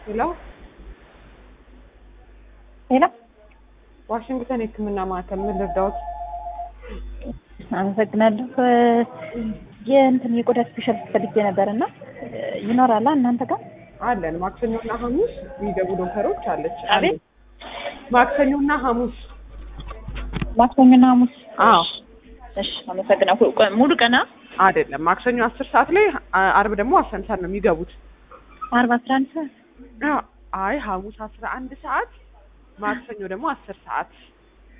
ሄሎ ሄሎ ዋሽንግተን የህክምና ማዕከል ምን ልርዳዎት? አመሰግናለሁ። የእንትን የቆዳ ስፔሻሊስት ፈልጌ ነበር እና ይኖራላ እናንተ ጋር? አለን ማክሰኞና ሐሙስ የሚገቡ ዶክተሮች አለች። አቤት? ማክሰኞና ሐሙስ ማክሰኞና ሐሙስ? አዎ እሺ አመሰግናለሁ። ቆ- ሙሉ ቀና አይደለም ማክሰኞ አስር ሰዓት ላይ አ- አርብ ደግሞ አስራ አንድ ሰዓት ነው የሚገቡት። አርባ አስራ አንድ ሰዓት አ- አይ ሐሙስ አስራ አንድ ሰዓት ማክሰኞ ደግሞ አስር ሰዓት